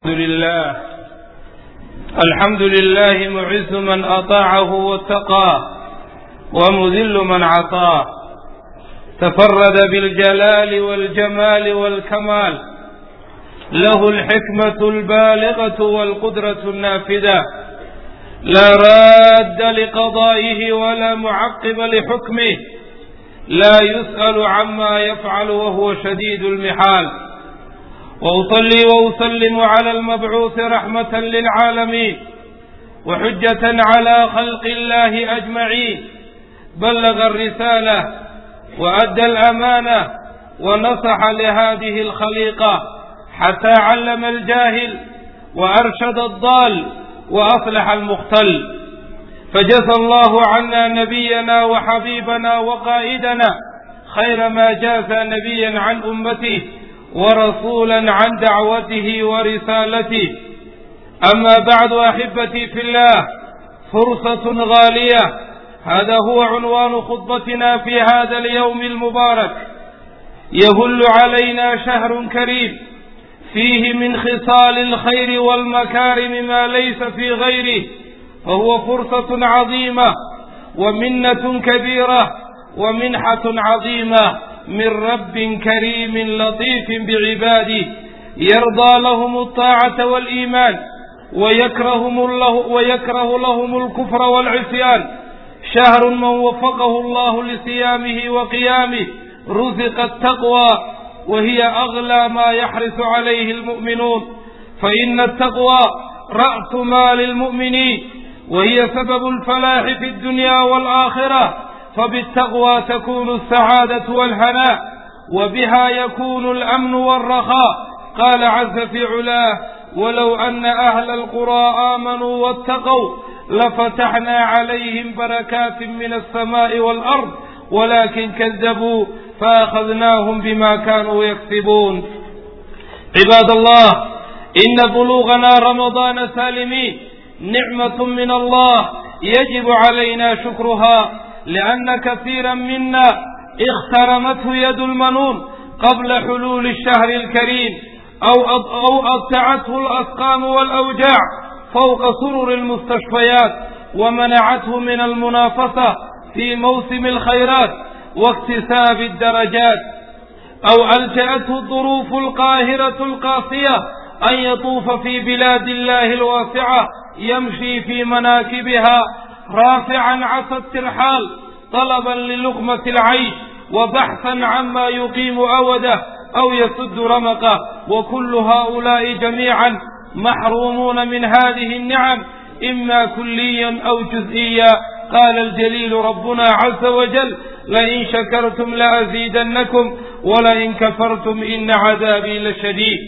لله الحمد لله معز من أطاعه واتقاه ومذل من عصاه تفرد بالجلال والجمال والكمال له الحكمة البالغة والقدرة النافذة لا راد لقضائه ولا معقب لحكمه لا يسأل عما يفعل وهو شديد المحال وأصلي وأسلم على المبعوث رحمة للعالمين وحجة على خلق الله أجمعين بلغ الرسالة وأدى الأمانة ونصح لهذه الخليقة حتى علم الجاهل وأرشد الضال وأصلح المختل فجزى الله عنا نبينا وحبيبنا وقائدنا خير ما جاز نبيا عن أمته ورسولا عن دعوته ورسالته أما بعد أحبتي في الله فرصة غالية هذا هو عنوان خطبتنا في هذا اليوم المبارك يهل علينا شهر كريم فيه من خصال الخير والمكارم ما ليس في غيره فهو فرصة عظيمة ومنة كبيرة ومنحة عظيمة من رب كريم لطيف بعباده يرضى لهم الطاعة والإيمان ويكرهم الله ويكره لهم الكفر والعصيان شهر من وفقه الله لصيامه وقيامه رزق التقوى وهي أغلى ما يحرص عليه المؤمنون فإن التقوى رأس مال المؤمنين وهي سبب الفلاح في الدنيا والآخرة فبالتقوى تكون السعادة والهناء وبها يكون الأمن والرخاء قال عز في علاه ولو أن أهل القرى آمنوا واتقوا لفتحنا عليهم بركات من السماء والأرض ولكن كذبوا فأخذناهم بما كانوا يكسبون عباد الله إن بلوغنا رمضان سالمين نعمة من الله يجب علينا شكرها لأن كثيرا منا اخترمته يد المنون قبل حلول الشهر الكريم أو أو أبتعته الأسقام والأوجاع فوق سرر المستشفيات ومنعته من المنافسة في موسم الخيرات واكتساب الدرجات أو ألجأته الظروف القاهرة القاسية أن يطوف في بلاد الله الواسعة يمشي في مناكبها رافعا عصا الترحال طلبا للقمة العيش وبحثا عما يقيم أوده أو يسد رمقه وكل هؤلاء جميعا محرومون من هذه النعم إما كليا أو جزئيا قال الجليل ربنا عز وجل لئن شكرتم لأزيدنكم ولئن كفرتم إن عذابي لشديد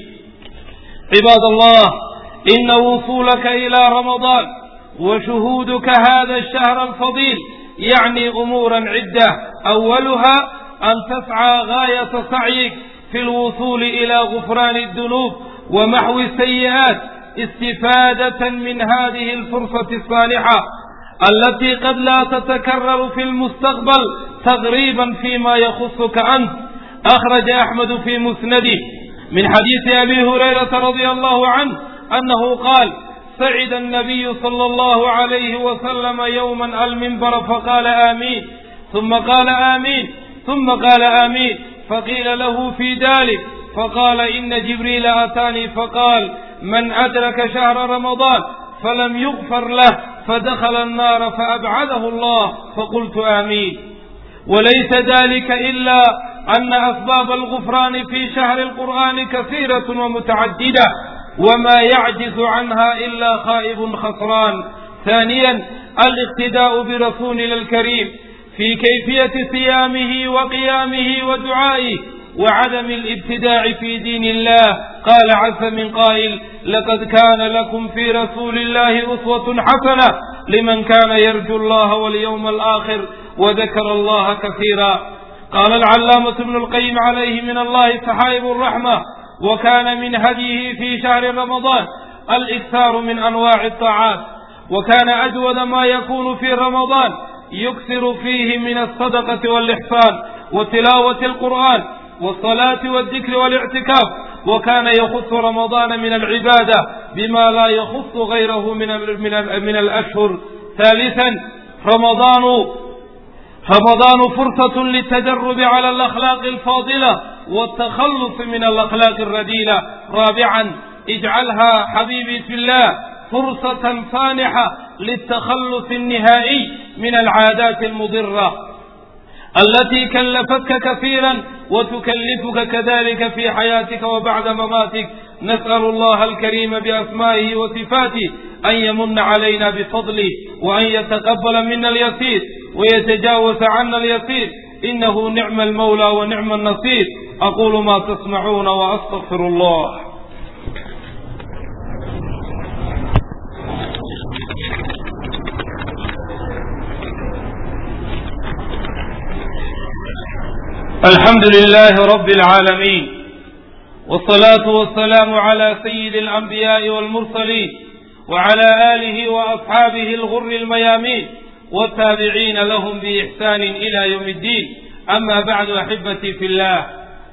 عباد الله إن وصولك إلى رمضان وشهودك هذا الشهر الفضيل يعني أمورا عدة أولها أن تسعى غاية سعيك في الوصول إلى غفران الذنوب ومحو السيئات استفادة من هذه الفرصة الصالحة التي قد لا تتكرر في المستقبل تغريبا فيما يخصك أنت أخرج أحمد في مسنده من حديث أبي هريرة رضي الله عنه أنه قال سعد النبي صلى الله عليه وسلم يوما المنبر فقال آمين ثم قال آمين ثم قال آمين فقيل له في ذلك فقال إن جبريل أتاني فقال من أدرك شهر رمضان فلم يغفر له فدخل النار فأبعده الله فقلت آمين وليس ذلك إلا أن أسباب الغفران في شهر القرآن كثيرة ومتعددة وما يعجز عنها إلا خائب خسران ثانيا الاقتداء برسولنا الكريم في كيفية صيامه وقيامه ودعائه وعدم الابتداع في دين الله قال عز من قائل لقد كان لكم في رسول الله أسوة حسنة لمن كان يرجو الله واليوم الآخر وذكر الله كثيرا قال العلامة ابن القيم عليه من الله سحائب الرحمة وكان من هديه في شهر رمضان الإكثار من أنواع الطاعات وكان أجود ما يكون في رمضان يكثر فيه من الصدقة والإحسان وتلاوة القرآن والصلاة والذكر والاعتكاف وكان يخص رمضان من العبادة بما لا يخص غيره من من من الأشهر ثالثا رمضان رمضان فرصة للتدرب على الأخلاق الفاضلة والتخلص من الأخلاق الرديلة رابعا اجعلها حبيبي في الله فرصة سانحة للتخلص النهائي من العادات المضرة التي كلفتك كثيرا وتكلفك كذلك في حياتك وبعد مماتك نسأل الله الكريم بأسمائه وصفاته أن يمن علينا بفضله وأن يتقبل منا اليسير ويتجاوز عنا اليسير إنه نعم المولى ونعم النصير أقول ما تسمعون وأستغفر الله الحمد لله رب العالمين والصلاة والسلام على سيد الأنبياء والمرسلين وعلى آله وأصحابه الغر الميامين والتابعين لهم بإحسان إلى يوم الدين أما بعد أحبتي في الله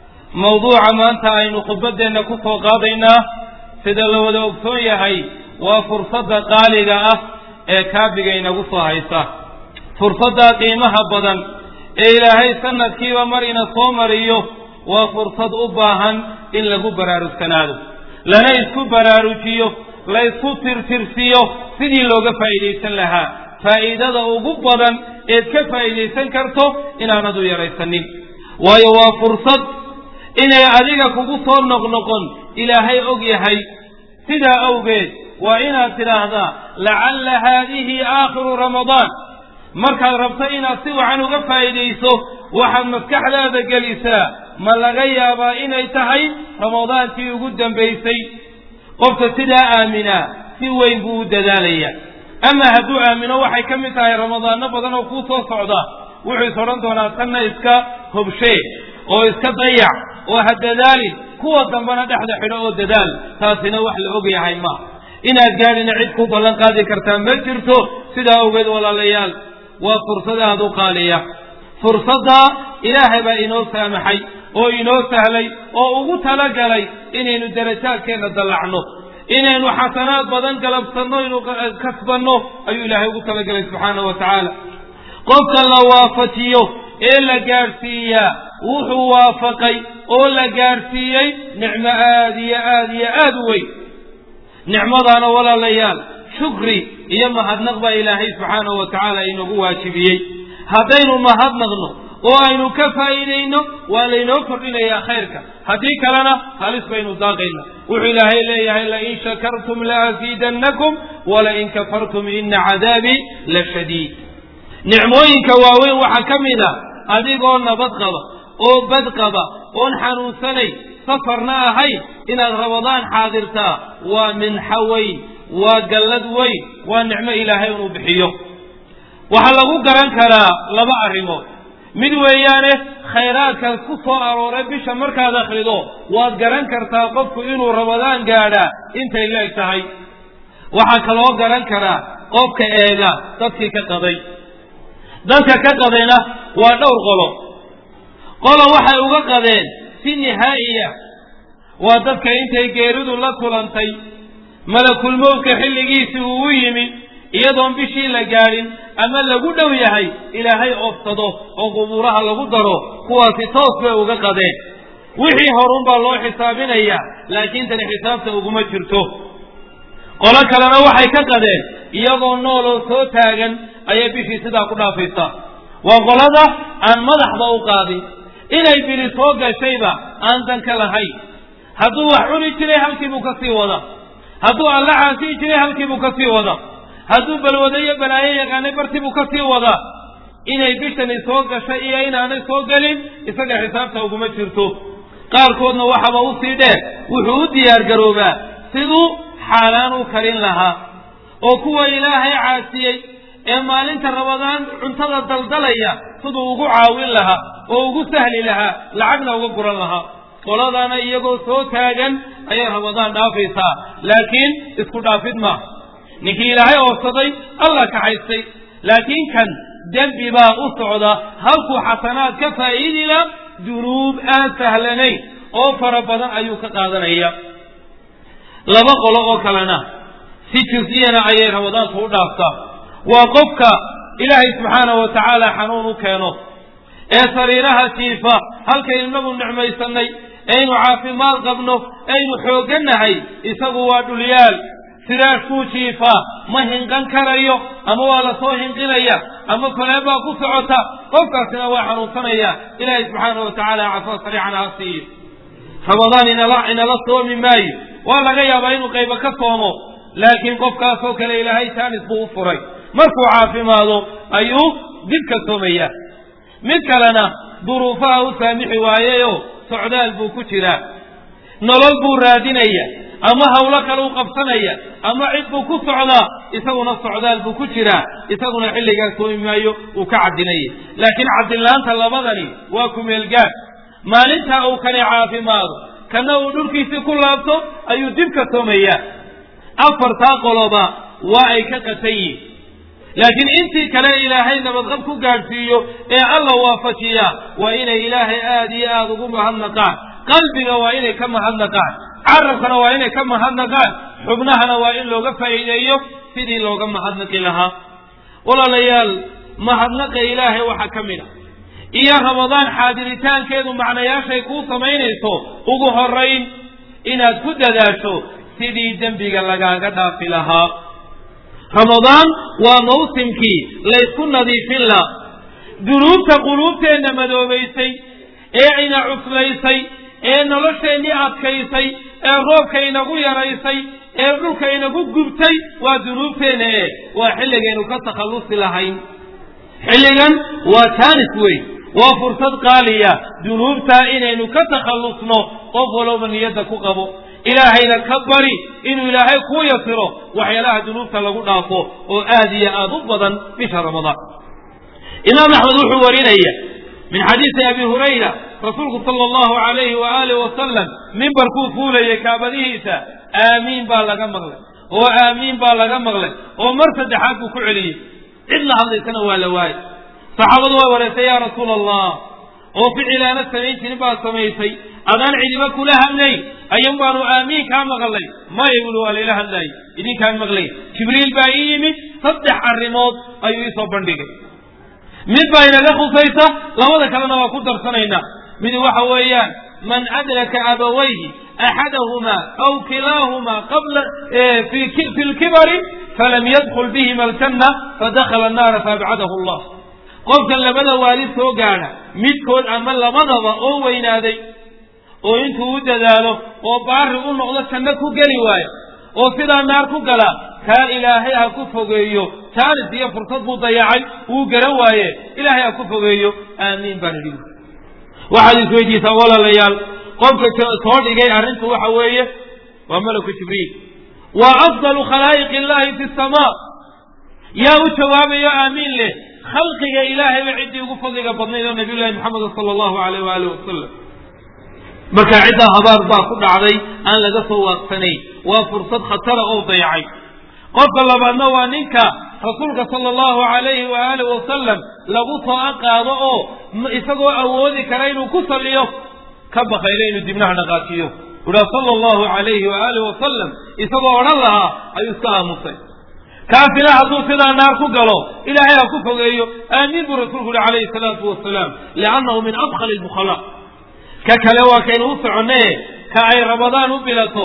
موضوع ما أنت أين خبدنا كفو قاضينا سيدا لو دوكتون يهي وفرصة قالقة كابقين قصة هيسا فرصة قيمها بدن ee ilaahay sanadkiiba mar ina soo mariyo waa fursad u baahan in lagu baraarugsanaado lana isku baraarujiyo la isku tirtirsiyo sidii looga faa'iidaysan lahaa faa'iidada ugu badan eed ka faa'iidaysan karto inaanad u yaraysanin waayo waa fursad inay adiga kugu soo noqnoqon ilaahay og yahay sidaa awgeed waa inaad tidhaahdaa lacalla haadihi aakhiru ramadaan markaad rabto inaad si wacan uga faa'iidayso waxaad maskaxdaada gelisaa ma laga yaabaa inay tahay ramadaankii ugu dambaysay qofka sidaa aaminaa si weyn buu u dadaalaya ama hadduu aamino waxay ka mid tahay ramadaano badan oo kuu soo socda wuxuu is odhan doonaa tanna iska hobshee oo iska dayac oo ha dadaalin kuwa dambena dhexda xidho oo dadaal taasina wax la og yahay ma inaad gaadhina cid ku ballan qaadi kartaa ma jirto sidaa awgeed walaalayaal waa fursad aada u qaaliya fursaddaa ilaahay baa inoo saamaxay oo inoo sahlay oo ugu talagalay inaynu darajaadkeenna dallacno inaynu xasanaad badan galabsanno inu kasbanno ayuu ilaahay ugu talagalay subxaana wa tacaala qofka la waafajiyo ee la gaadhsiiyaa wuxuu waafaqay oo la gaadhsiiyey nicmo aada iyo aada iyo aada u weyn nicmadaana walaalayaal shukri iyo mahadnaq baa ilaahay subxaanahu wa tacaala inagu waajibiyey haddaynu mahadnaqno oo aynu ka faa'iidayno waa laynoo kordhinayaa khayrka haddii kalena halis baynu daaqayna wuxuu ilaahay leeyahay lain shakartum laaziidannakum walain kafartum ina cadaabii la shadiid nicmooyinka waaweyn waxaa ka mid a adigoo nabad qaba oo bad qaba oon xanuunsanayn safarna ahayn inaad ramadaan xaadirtaa waa minxo weyn waa gallad weyn waa nicmo ilaahay inuu bixiyo waxaa lagu garan karaa laba arrimood mid weeyaane khayraadkaas ku soo arooray bisha markaad akhrido waad garan kartaa qofku inuu ramadaan gaadhaa intay leeg tahay waxaa kaloo garan karaa qofka eega dadkii ka qaday dadka ka qadayna waa dhowr qolo qolo waxay uga qadeen si nihaa'iya waa dadka intay geeridu la kulantay malakulmowdka xilligiisii uu u yimi iyadoon bishii la gaadhin ama lagu dhow yahay ilaahay oofsado oo qubuuraha lagu daro kuwaasi toos bay uga qadeen wixii horunbaa loo xisaabinayaa laakiin tani xisaabta uguma jirto qolo kalena waxay ka qadeen iyagoo nool oo soo taagan ayay bishii sidaa ku dhaafaysaa waa qolada aan madaxba u qaadin inay biri soo gashayba aan dan ka lahayn hadduu wax cuni jiray halkiibuu ka sii wada hadduu alla caasiyi jiray halkiibuu ka sii wada hadduu balwado iyo balaayo yaqaanay bartibuu ka sii wadaa inay bishani soo gashay iyo inaanay soo gelin isaga xisaabta uguma jirto qaarkoodna waxaba usii dheer wuxuu u diyaar garoobaa siduu xaaraan u karin lahaa oo kuwa ilaahay caasiyey ee maalinta rabadaan cuntada daldalaya siduu ugu caawin lahaa oo ugu sahli lahaa lacagna uga guran lahaa qoladaana iyagoo soo taagan ayay rabadaan dhaafaysaa laakiin isku dhaafid maaha ninkii ilaahay oofsaday allah kaxaystay laakiin kan dembi baa u socda halkuu xasanaad ka faa'iidila dunuub aan sahlanayn oo fara badan ayuu ka qaadanaya laba qolo oo kalena si jusiyana ayay ramadaanku u dhaaftaa waa qofka ilaahay subxaanahu wa tacaala xanuun u keeno ee sariiraha jiifa halkaynu inagu nicmaysanay aynu caafimaad qabno aynu xooganahay isagu waa dhulyaal siraashkuu jiifaa ma hinqan karayo ama waa lasoo hinqinaya ama koleen baa ku socota qofkaasina waa xanuunsanaya ilaahay subxaana wa tacaala cafaa sariican ha siiyo ramadaan inala inala soomi maayo waa laga yaabaa inuu qaybo ka soomo laakiin qofkaasoo kale ilaahay taanis buu u furay markuu caafimaado ayuu dib ka soomaya mid kalena duruufaha u saamixi waayeyoo socdaal buu ku jiraa nolol buu raadinaya ama hawlo kale u qabsanaya ama cid buu ku socdaa isaguna socdaal buu ku jiraa isaguna xilligaas soomi maayo uu ka cadinaya laakiin cadinlaanta labadani waa kumeelgaad maalintaa uu kani caafimaado kana uu dhulkiisii ku laabto ayuu dib ka soomayaa afartaa qoloba waa ay ka qatan yihin laakiin intii kale ilaahay nabadqab ku gaadhsiiyo ee alla waafajiya waa inay ilaahay aada iyo aada ugu mahadnaqaan qalbiga waa inay ka mahadnaqaan carabkana waa inay ka mahadnaqaan xubnahana waa in looga faa'iideeyo sidii looga mahadnaqi lahaa walaalayaal mahadnaqa ilaahay waxaa ka mid a iyo ramadaan xaadiritaankeedu macnayaashay kuu samaynayso ugu horayn inaad ku dadaasho sidii dembiga lagaaga dhaafi lahaa ramadaan waa mawsimkii laysku nadiifin la dunuubta quluubteenna madoobaysay ee ina cuslaysay ee nolosheennii adkaysay ee roobka inagu yaraysay ee dhulka inagu gubtay waa dunuubteenna e waa xilligaynu ka takhallusi lahayn xilligan waa taanis weyn waa fursad qaaliya dunuubtaa inaynu ka takhallusno qof walowba niyadda ku qabo ilaahayna ka bari inuu ilaahay kuu yasiro waxyaalaha dunuubta lagu dhaafo oo aad iyo aada u badan bisha ramadaan imaam axmed wuxuu warinaya min xadiisi abi hurayra rasuulku sala allahu alayhi wa alih wasalam mimbarkuu fuulayay kaabadihiisa aamiin baa laga maqlay oo aamiin baa laga maqlay oo mar saddexaad buu ku celiyey cid la hadlaysana waa la waayay saxaabadu waa wareysay yaa rasuula allah oo ficilaana samayn jirin baad samaysay adaan cidiba kula hadlayn ayun baanu aamiin kaa maqlay maya buli waa layla hadlaayay idinkaan maqlay jibriil baa ii yimid saddex arrimood ayuu iisoo bandhigay mid baa inaga khusaysa labada kalena waa ku darsanaynaa mid waxa weeyaan man adraka abawayhi axadahumaa aw kilaahumaa qabla fi lkibari falam yadkul bihima aljanna fadakhala annaara faabcadahu allah qofkan labada waalid soo gaadha midkood ama labadaba oo weynaaday oo intuu u dadaalo oo baari u noqdo janno ku geli waayo oo sidaa naar ku gala kaa ilaahay ha ku fogeeyo jaanis iyo fursad buu dayacay wuu garan waaye ilaahay ha ku fogeeyo aamiin baan idhi waxaad isweydiisaa walaalayaal qofka soo dhigay arrintu waxa weeye waa malaku jibriil waa afdalu khalaa'iq illahi fi samaa yaa u jawaabayo aamiin leh khalqiga ilaahayba ciddii ugu fadliga badnayd oo nabiy llahi maxamed sala allahu alayh waaalih wasalam marka ciddaa habaar baa ku dhacday aan laga soo waaqsanayn waa fursad khatara oo dayacay qofka labaadna waa ninka rasuulka sala allahu alayhi waaalih wasalam lagu soo qaado oo isagoo awoodi kara inuu ku saliyo ka bakaylo inuu dibnaha dhaqaajiyo uhaa sala allahu alayhi waaalih wasalam isagoo odhan lahaa ayuu iska aamusay kaasina hadduu sidaa naar ku galo ilaahay ha ku fogeeyo aamiin buu rasuulku uhi calayhi salaatu wasalaam liannahu min adkhali lbukhalaa ka kale waa kaynu u soconnaye ka ay ramadaan u bilato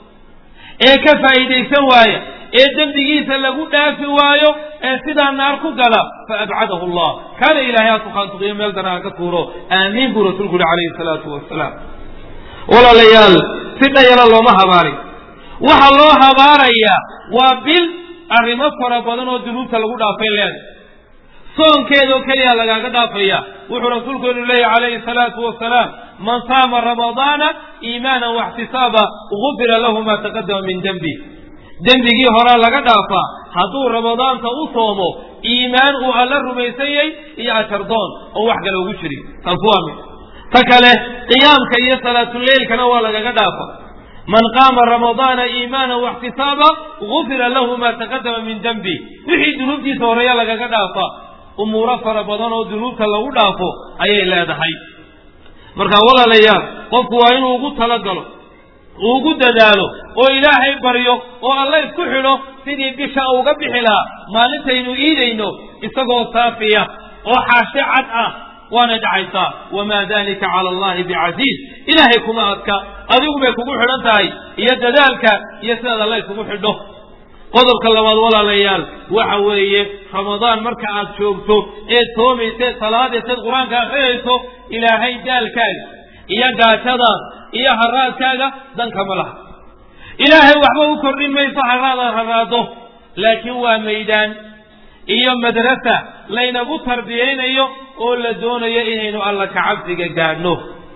ee ka faa'iidaysan waaya ee dembigiisa lagu dhaafi waayo ee sidaa naar ku gala fa abcadahu allah kaana ilaahay ha tukaantuqiyo meel dana ha ka tuuro aamiin buu rasuulku uhi calayhi salaatu wasalaam walaalayaal si dhayala looma habaarin waxa loo habaarayaa waa bil arrimo fara badan oo dunuubta lagu dhaafay leedahay soonkeedoo keliya lagaaga dhaafaya wuxuu rasuulkeenu leeyahy calayhi salaatu wasalaam man saama ramadaana iimaanan waxtisaaba gufira lahu ma taqadama min dembi dembigii horaa laga dhaafaa hadduu ramadaanka u soomo iimaan uu alla rumaysanyay iyo ajardoon oo wax kale ugu jiri taas waa mid ta kale qiyaamka iyo salaatuleylkana waa lagaga dhaafa man qaama ramadaana iimaanan waxtisaaba gufira lahu ma taqadama min dembi wixii dunuubtiisa horeeya lagaga dhaafa umuuro fara badan oo dunuubta lagu dhaafo ayay leedahay marka walaalayaal qofku waa inuu ugu talagalo uu ugu dadaalo oo ilaahay baryo oo alla isku xidho sidii bisha uga bixi lahaa maalintaynu iidayno isagoo saafiya oo xaashe cad ah waana dhacaysaa wamaa dalika cala allahi bicasiiz ilaahay kuma adka adigu bay kugu xidhan tahay iyo dadaalka iyo sidaad alla isugu xidho qodobka labaad walaalayaal waxa weeye ramadaan marka aad joogto eed soomayseed salaadayseed qur-aanka akhriyayso ilaahay daalkaaga iyo gaajadaas iyo haraadkaaga danka ma laha ilaahay waxba u kordhin mayso haraadaad haraado laakiin waa maydaan iyo madrasa laynagu tarbiyaynayo oo la doonayo inaynu alla kacabsiga gaadhno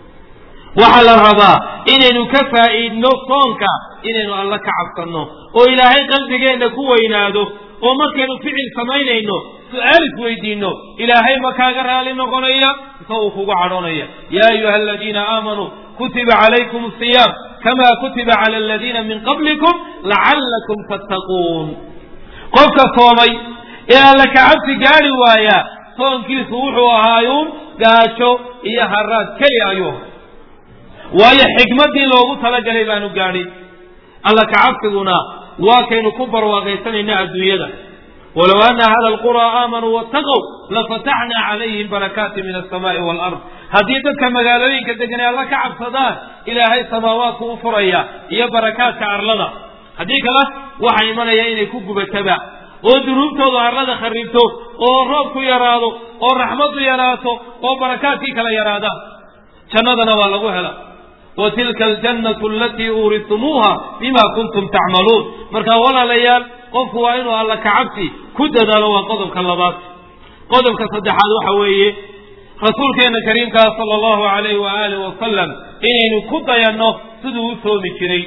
waxaa la rabaa inaynu ka faa'iidno soonka inaynu alla ka cabsanno oo ilaahay qalbigeenna ku weynaado oo markaynu ficil samaynayno su-aal isweydiinno ilaahay ma kaaga raali noqonaya mise uu kugu cadhoonaya yaa ayuha aladiina aamanuu kutiba calaykum asiyaam kama kutiba cala aladiina min qablikum lacallakum tattaquun qofka soomay ee alla kacabsi gaadhi waaya soonkiisu wuxuu ahaayuun gaajo iyo haraad keliya ayuu ahaa waayo xikmaddii loogu talagalay baanu gaadhin alla kacabsiguna waa kaynu ku barwaaqaysanayna adduunyada walow ana ahla alquraa aamanuu waataqow lafataxnaa calayhim barakaati min alsamaai waalard haddii dadka magaalooyinka deganay alla ka cabsadaan ilaahay samaawaadku u furaya iyo barakaadka arlada haddii kale waxaa imanaya inay ku gubataba oo dunuubtoodu arlada kharibto oo roobku yaraado oo raxmaddu yaraato oo barakaadkii kala yaraadaan jannadana waa lagu hela wa tilka aljannatu alatii uuritumuuha bima kuntum tacmaluun marka walaalayaal qofku waa inuu alla kacabsi ku dadaalo waa qodobka labaad qodobka saddexaad waxa weeye rasuulkeena kariimkaa sala allahu alayhi wa aalihi wasalam inaynu ku dayanno siduu u soomi jiray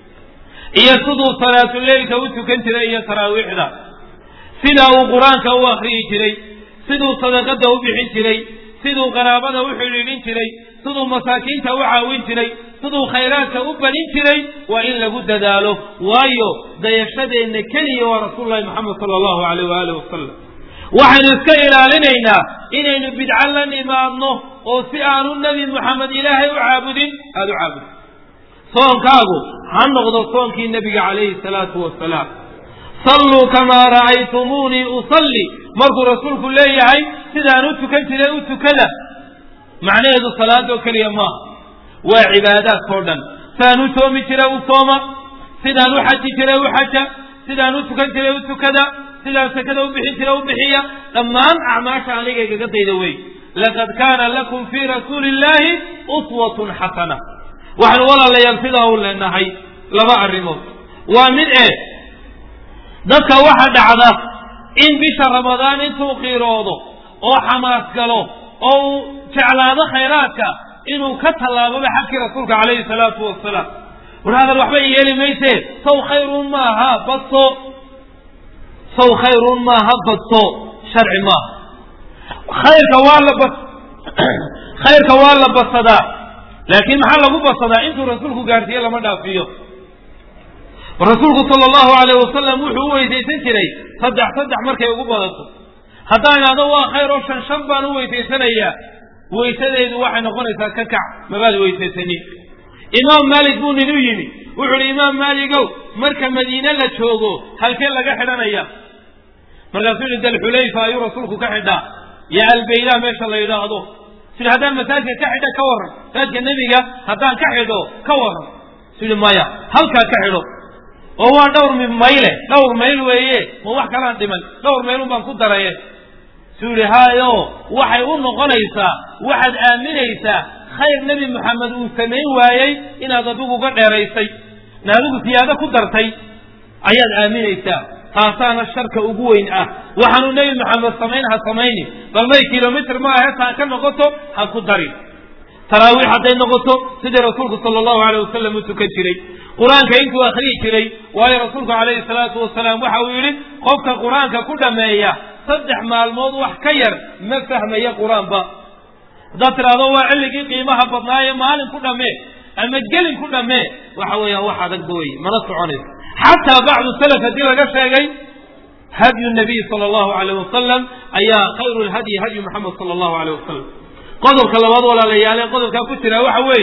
iyo siduu salaatuleylka u tukan jiray iyo taraawiixda sida uu qur-aanka u akriyi jiray siduu sadaqada u bixin jiray siduu qaraabada u xidhiidhin jiray siduu masaakiinta u caawin jiray siduu khayraadka u badin jiray waa in lagu dadaalo waayo dayashadeenna keliya waa rasuululahi moxamed sala allahu alayh waaalih wasalam waxaynu iska ilaalinaynaa inaynu bidco la nimaadno oo si aanu nebi moxamed ilaahay u caabudin aada u caabudin soonkaagu ha noqdo soonkii nebiga calayhi salaatu wasalaam salluu kamaa ra'aytumuunii usalli markuu rasuulku leeyahay sidaan u tukan jiray u tukada macnaheedu salaadoo keliya maaha waa cibaadaadkao dhan sidaan u soomi jiray u sooma sidaan u xaji jiray u xaja sidaan u tukan jiray u tukada sidaan sakada u bixin jiray u bixiya dhammaan acmaasha aniga igaga dayda wey laqad kaana lakum fii rasuuli illaahi uswatun xasana waxaanu walaalayaal sidaa u leenahay laba arrimood waa mid ee dadka waxa dhacda in bisha ramadaan intuu qiiroodo oo xamaas galo oo uu jeclaado khayraadka inuu ka tallaaboba xagkii rasuulka calayhi salaatu wasalaam war hadal waxba yeeli mayse saw khayrun maaha badso saw khayrun maaha badso sharci maaha khayrka waa la bas khayrka waa la badsadaa laakiin maxaa lagu badsadaa intuu rasuulku gaarsiiye lama dhaafiyo rasuulku sala allahu alayh wasalam wuxuu u weysaysan jiray saddex saddex markay ugu badato haddaan idhahdo waa khayr oo shan shan baan u weysaysanayaa weysadeedu waxay noqonaysaa ka kac mabaad weysaysanin imaam maalik buu nin u yimi wuxuu uhi imaam maaligow marka madiine la joogo halkee laga xidhanaya markaasuu yihi dalxulayfa ayuu rasuulku ka xidhaa yo albaydaa meesha la yidhaahdo sui haddaan masaajidka ka xidha ka warran masaajidka nebiga haddaan ka xidho ka warran su yihi maya halkaa ka xidho oo waa dhowr mayle dhowr mayl weeye ma wax kalaan dhiman dhowr maylun baan ku daraye suu yihi hayo waxay u noqonaysaa waxaad aaminaysaa khayr nebi moxamed uu samayn waayey inaad adigu uga dheeraysay in adigu siyaado ku dartay ayaad aaminaysaa taasaana sharka ugu weyn ah waxaanu nebi moxamed samayn ha samayni bal may kilomitr ma ahe taa ka noqoto ha ku darin taraawiix hadday noqoto sidii rasuulku sala allahu aleyh wasalam u tukan jiray qur-aanka intuu akhriyi jiray waayo rasuulku calayhi salaatu wasalaam waxa uu yidhi qofka qur-aanka ku dhammeeya saddex maalmood wax ka yar ma fahmaya qur-aanba haddaad tidhaahdo waa cilligii qiimaha badnaaye maalin ku dhammee ama gelin ku dhammee waxa weeyaan wax adagba wey mana soconayso xataa bacdu salaf haddii laga sheegay hadyu nabiy sala allahu aleyh wasalam ayaa khayru lhadyi hadyu maxamed sala allahu aleyh wasalam qodobka labaad walaalayaale qodobkaa ku jira waxa weeye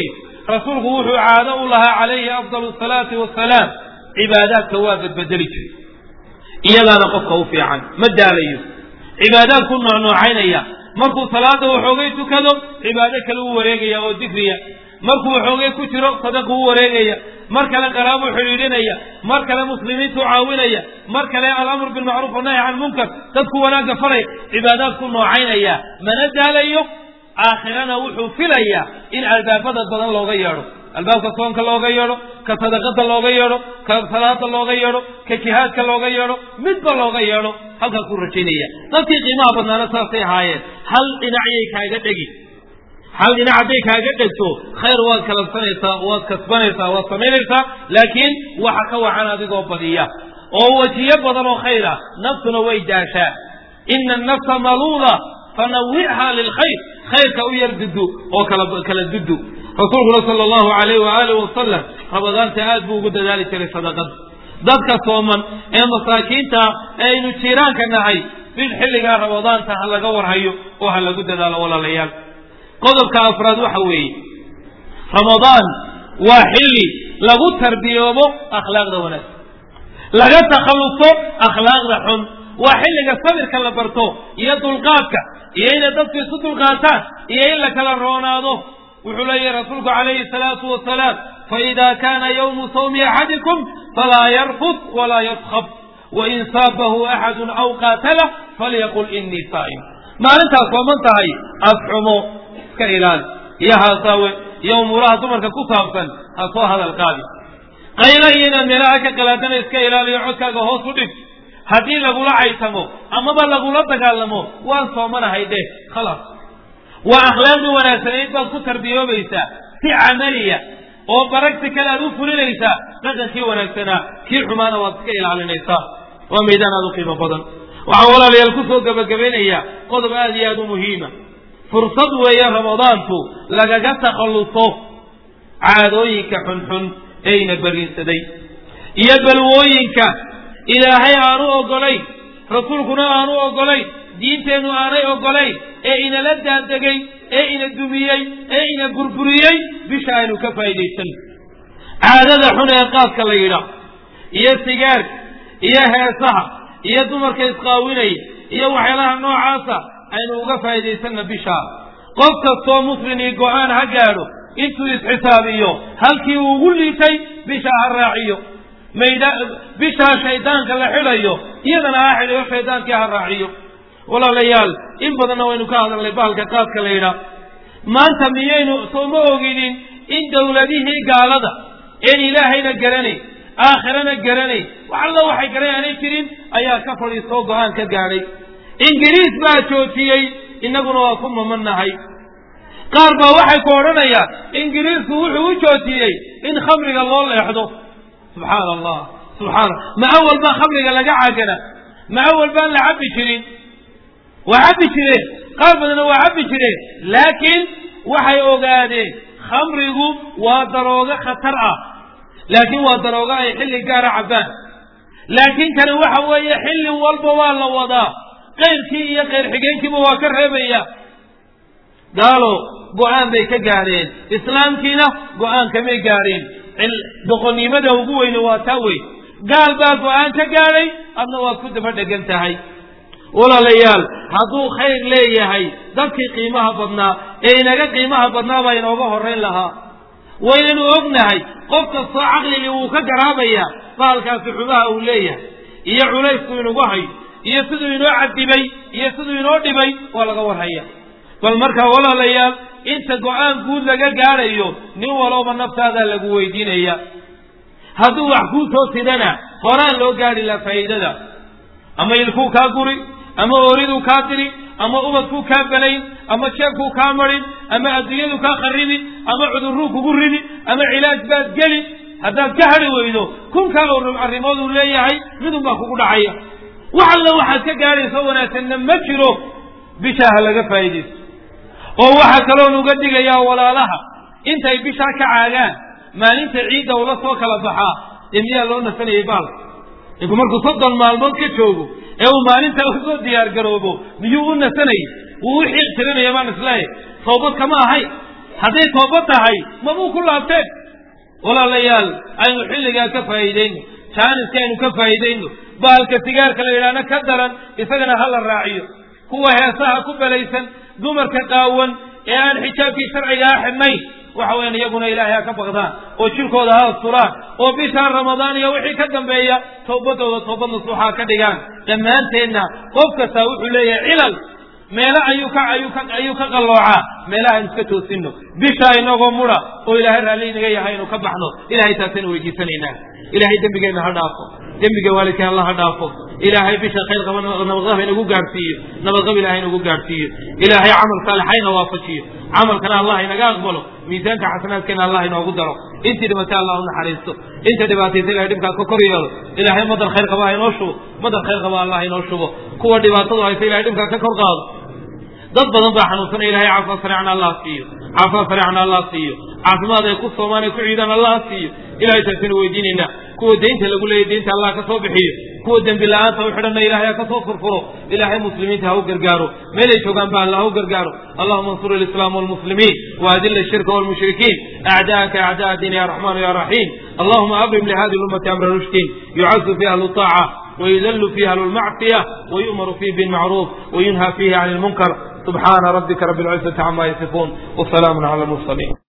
rasuulku wuxuu caado u lahaa calayhi afdalu asalaati wasalaam cibaadaadka waa badbedeli jiray iyadaana qofka u fiican ma daalayo cibaadaadku noocnoocaynaya markuu salaada waxoogay tukado cibaado kale u wareegaya oo dikriya markuu waxoogay ku jiro sadaqu u wareegaya mar kale qaraabuu xidhiidhinaya mar kale muslimiintu caawinaya mar kale alamru bilmacruuf wanahy can munkar dadku wanaagga falaya cibaadaadku noocaynaya mana daalayo aakhirana wuxuu filayaa in albaabada badan looga yeedho albaabka soonka looga yeedho ka sadaqada looga yeedho ka salaada looga yeedho ka jihaadka looga yeedho midba looga yeedho halkaasuu rajaynaya dadkii qiimaha badnaana saasay ahaayeen hal dhinacyay kaaga dhegi hal dhinac hadday kaaga dhegto khayr waad kalabsanaysaa waad kasbanaysaa waad samaynaysaa laakiin waxa ka wacan adigoo badiya oo wajiyo badan oo khayr ah naftuna way daashaa ina annafsa maluula fanawichaa lilkhayr khayrka u yar dudu oo kala dudu rasuulkuna sala allahu alayh waaalih wasalam ramadaanta aad buu ugu dadaali jiray sadaqada dadka sooman ee masaakiinta ee aynu jiiraanka nahay bil xilligaa ramadaanta ha laga warhayo oo ha lagu dadaalo walaalayaal qodobka afraad waxa weeye ramadaan waa xilli lagu tarbiyoobo akhlaaqda wanaagsan laga takhalluso akhlaaqda xun waa xilliga sabirka la barto iyo dulqaadka iyo inay dadku isu dulqaataan iyo in la kala roonaado wuxuu leeyahy rasuulku calayhi salaatu wasalaam faida kana yawmu sawmi axadikum falaa yarfud walaa yaskhab wain saabahu axadun aw qaatalah falyaqul inii saa'im maalintaas sooman tahay afxumo iska ilaali iyo haasaawe iyo umuuraha dumarka ku saabsan ha soo hadal qaadi qayla iyo inaad meelaha ka qalaadana iska ilaaliyo codkaaga hoos u dhig haddii lagula caytamo amaba lagula dagaalamo waan soomanahay dheh khalaas waa akhlaaqdii wanaagsanayd baad ku tarbiyoobaysaa si camaliya oo baragti kale aad u fulinaysaa dhaqankii wanaagsanaa kii xumaana waad iska ilaalinaysaa waa maydaan aad u qiimo badan waxaan walaalayaal ku soo gebagabaynayaa qodob aad iyo aad u muhiima fursad weeye ramadaantu lagaga takhalluso caadooyinka xunxun eeyna beriinsaday iyo balwooyinka ilaahay aanu ogolayn rasuulkuna aanu ogolayn diinteennu aanay ogolayn ee inala daadegay ee ina dumiyey ee ina burburiyey bisha aynu ka faa'iidaysan caadada xun ee qaadka la yidhaa iyo sigaarka iyo heesaha iyo dumarka isqaawinaya iyo waxyaalaha noocaasa aynu uga faa'iidaysanna bishaa qof kastoo muslimii go-aan ha gaadho intuu isxisaabiyo halkii uu ugu liitay bishaa ha raaciyo mayda bishaa shaydaanka la xidhayo iyadana ha xidhayo shaydaankii ha raaciyo walaalayaal in badanna waynu ka hadalnay bahalka qaadka la yidhaa maanta miyaynu sooma oginin in dowladihii gaalada een ilaahayna garanayn aakhirana garanayn wax alla waxay garan aanay jirin ayaa ka fadhiistoo go-aan ka gaadhay ingiriis baa joojiyey innaguna waa ku mamannahay qaar baa waxay ku odhanayaan ingiriisku wuxuu u joojiyey in khamriga loo leexdo subxaana allah subxaana ma awal baa khamriga laga cagana ma awal baan la cabbi jirin waa cabbi jireen qaar badanna waa cabbi jireen laakiin waxay ogaadeen khamrigu waa daroogo khatar ah laakiin waa daroogo ay xilli gaara cabbaan laakiin kani waxa weeye xilli walba waa la wadaa qayrkii iyo qayr xigeenkiiba waa ka reebaya gaalo go-aan bay ka gaadheen islaamkiina go-aan kamay gaadheen doqonnimada ugu weyne waa taa wey gaal baa go-aan ka gaadhay adna waad ku daba dhegan tahay walaalayaal hadduu khayr leeyahay dadkii qiimaha badnaa ee inaga qiimaha badnaa baa inooga horrayn lahaa waynanu ognahay qof kastoo caqligii wuu ka garaabayaa bahalkaasi xumaha uu leeyahay iyo culaysku inugu hayo iyo siduu inoo cadibay iyo siduu inoo dhibay waa laga warhaya bal markaa walaalayaal inta go-aan guud laga gaadhayo nin walooba naftaadaa lagu weydiinaya hadduu wax kuu soo sidana horaan loo gaadhi laha faa'iidada ama ilkuu kaa guri ama ooriduu kaa diri ama ubadkuu kaa banayn ama jeebkuu kaa marin ama adduunyadu kaa kharribi ama cudurruu kugu ridi ama cilaaj baad geli haddaad ka hadhi weydo kunkaa oo arrimood uu leeyahay midun baa kugu dhacaya wax alla waxaad ka gaadhayso wanaagsanna ma jiro bishaa ha laga faa'iidaysto oo waxaa kaloon uga digayaa walaalaha intay bishaa ka caagaan maalinta ciidda ula soo kala baxaa dee miyaa loo nasanayay baalka ninku markuu soddon maalmood ka joogo ee uu maalinta usoo diyaar garoobo miyuu u nasanayay wuu u xiiq tirinaya baan isleeyahay sawbad kama ahayn hadday tooba tahay mabuu ku laabteen walaalayaal aynu xilligaa ka faa'iidayno jaaniska aynu ka faa'iidayno bahalka sigaarka la yidhaahna ka daran isagana ha la raaciyo kuwa heesaha ku belaysan dumarka qaawan ee aan xijaabkii sharcigaa xidhnayn waxa weyan iyaguna ilaahay ha ka baqdaan oo jirkooda ha asturaan oo bishaan ramadaan iyo wixii ka dambeeya towbadooda toobad nasuuxaa ka dhigaan dhammaanteenna qof kastaa wuxuu leeyahay cilal meelo ayuu ka ayuu ka ayuu ka qalloocaa meelaha iska toosino bisha inagoo mudha oo ilaahay raalli inaga yahay inu ka baxno ilahay taasaynu weydiisanaynaa ilaahay dembigeenna ha dhaafo dembiga waalidkeen alla ha dhaafo ilaahay bisha khayr qaba nabadqab inagu gaadhsiiyo nabadqab ilahay inagu gaadhsiiyo ilaahay camal saalixayna waafajiyo camalkana allah inaga aqbalo miisaanka xasanaadkeena allah inoogu daro intii dhimatay allah u naxariisto inta dhibaataysa ilahay dhibkaas ka kor yeelo ilaahay madar khayr qaba ha inoo shubo madar khayr qaba allah inoo shubo kuwa dhibaatadu haysa ilahay dhibkaa ka kor qaado dad badan baa xanuunsanaya ilahay caafimaad sareecna allah siiyo caafimaad sareecna allah siiyo caafimaad ay ku soomaan ay ku ciidaan allah siiyo ilahay taasina weydiinaynaa kuwa deynta lagu leeyahy deynta allah ka soo bixiyo kuwa dembi la-aanta u xidhanna ilahay ha ka soo furfuro ilaahay muslimiinta ha u gargaaro meelay joogaan ba alla ha u gargaaro allahuma ansur alislaam walmuslimiin waadila ashirka walmushrikiin acdaaka acdaa diin ya raxmaan ya raxiim allahuma abrim lihadi lummati amra rushdin yucazu fi ahlu طaaca ويذل فيه أهل المعصية ويؤمر فيه بالمعروف وينهى فيه عن المنكر سبحان ربك رب العزة عما يصفون وسلام على المرسلين